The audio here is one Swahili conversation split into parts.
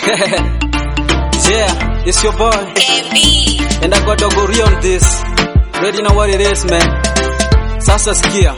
yeah, it's your boy. KB. And I got Dogo Rio on this. Ready know what it is, man. Sasa sikia.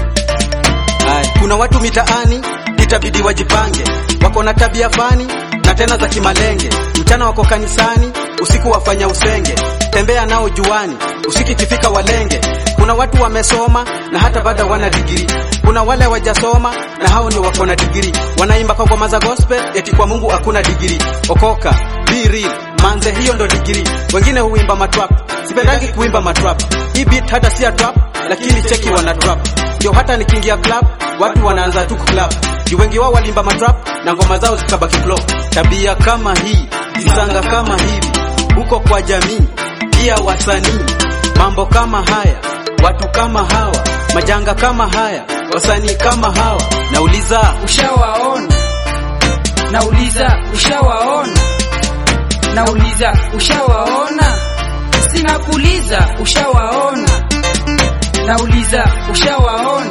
Hai, kuna watu mitaani itabidi wajipange, wako na tabia fani na tena za kimalenge. Mchana wako kanisani, usiku wafanya usenge, tembea nao juani, usiku ikifika walenge. Kuna watu wamesoma na hata bado wana digiri. Kuna wale wajasoma na hao ndio wako na digiri, wanaimba kwa ngoma za gospel eti kwa Mungu hakuna digiri. Okoka, be real, manze, hiyo ndo digiri. Wengine huimba matrap, sipendangi kuimba matrap. Hii beat hata si ya trap, lakini cheki wana trap. Ndio hata nikiingia club, watu wanaanza tu club. Juu wengi wao walimba matrap na ngoma zao zikabaki flow. Tabia kama hii, zisanga kama hivi, huko kwa jamii, pia wasanii. Mambo kama haya, watu kama hawa, majanga kama haya, wasanii kama hawa. Nauliza, ushawaona nauliza ushawaona nauliza ushawaona sina kuuliza ushawaona nauliza ushawaona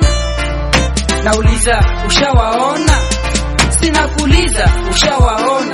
nauliza ushawaona sina kuuliza ushawaona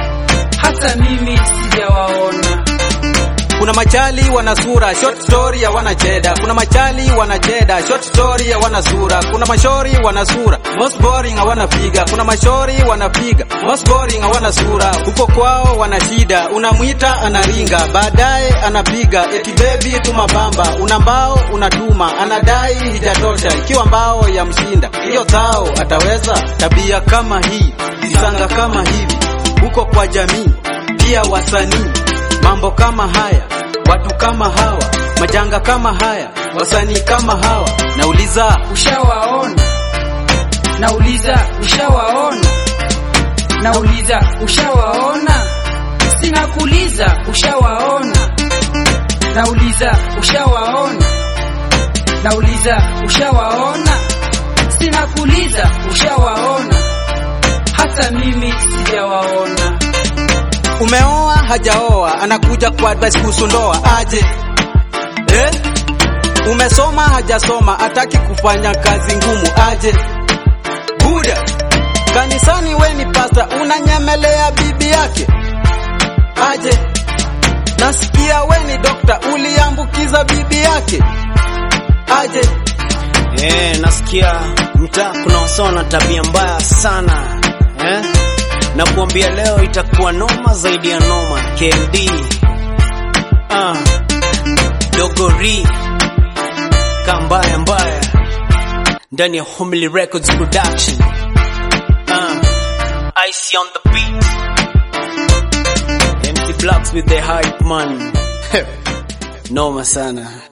hata mimi sijawaona kuna machali wana sura, short story hawana cheda. Kuna machali wana cheda, short story hawana sura. Kuna mashori wana sura, most boring hawana figa. Kuna mashori wanapiga, most boring hawana sura. Huko kwao wana shida, unamwita anaringa, baadaye anapiga eti baby tuma bamba. Una mbao unatuma, anadai hijatosha, ikiwa mbao ya mshinda hiyo zao ataweza. Tabia kama hii, zisanga kama hivi, huko kwa jamii pia wasanii mambo kama haya, watu kama hawa, majanga kama haya, wasanii kama hawa. Nauliza, ushawaona nauliza ushawaona nauliza ushawaona sina kuuliza ushawaona nauliza ushawaona nauliza ushawaona sina kuuliza ushawaona hata mimi sijawaona umeoa hajaoa, anakuja kwa advice kuhusu ndoa, aje eh? Umesoma hajasoma, ataki kufanya kazi ngumu, aje buda kanisani, we ni pasta, unanyemelea bibi yake, aje nasikia we ni dokta, uliambukiza bibi yake, aje Eh, nasikia mtaa kuna wasao na tabia mbaya sana eh? Na kuambia leo itakuwa noma zaidi ya noma. KMD ah, Dogori kambaya mbaya ndani ya Homely Records Production ah, Icy on the beat MC Blacks with the hype man noma sana